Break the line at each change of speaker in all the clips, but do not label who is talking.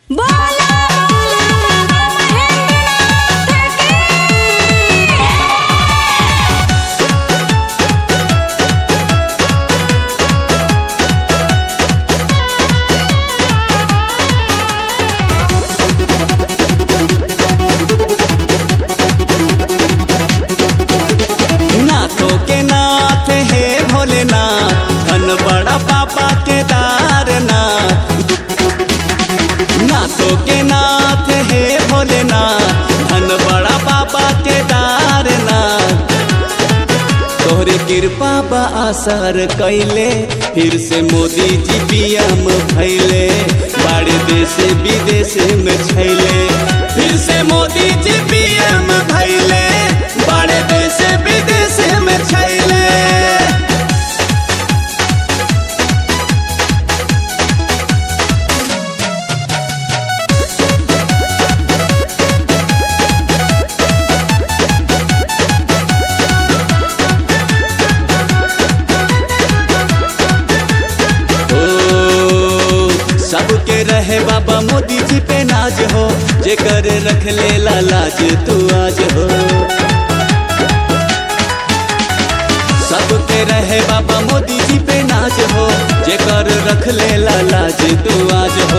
बोला महेंद्रनाथ की
नाथों के नाथ हे भोलेनाथ धन बड़ा पापा के दारनाथ नाथों के नाथ हे भोलेनाथ धन बड़ा पापा के दारनाथ तोहरे कृपा बा असर कैले फिर से मोदी जी पीएम भैले बड़े देश विदेश में छैले फिर से मोदी जी पीएम भैले बड़े देश विदेश में छैले ओ, सबके रहे बाबा मोदी जी पे नाज हो जेकर रख ले लाज तू आज हो सबके रहे बाबा मोदी जी पे नाज हो जेकर रख ले लाज तू आज हो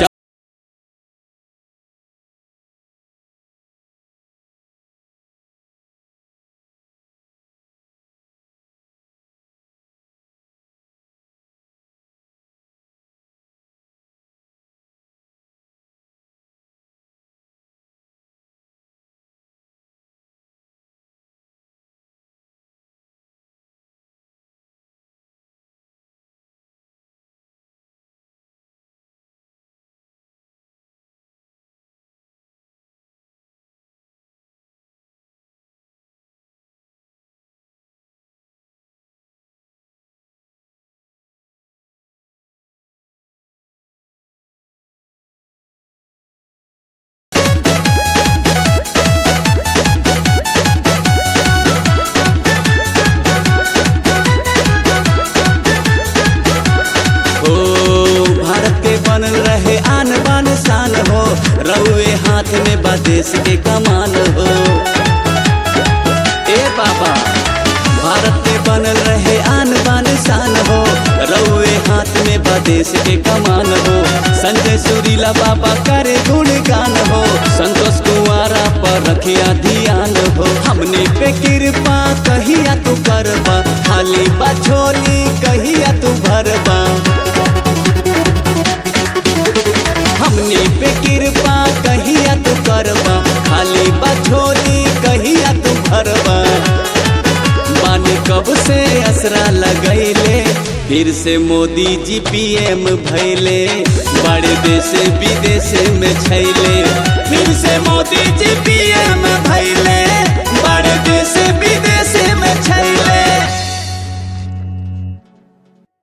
हो भारत के बनल रहे आन बान शान हो रउए हाथ में बा देश के कमान हो ए बाबा भारत के बनल रहे आन बान शान हो रउए हाथ में बा देश के कमान हो संजय सुरीला बाबा करे गुणगान हो संतोष कुमारा पर रखिया ध्यान हो हमने पे कृपा कहिया तू करबा खाली बा झोली कहिया तू भरबा हमने पे कृपा कहिया तू करबा खाली बछोली कहिया तू भरबा बानी कब से असरा लगैले फिर से मोदी जी पीएम भैले बड़े देश विदेश में छैले फिर से मोदी जी पीएम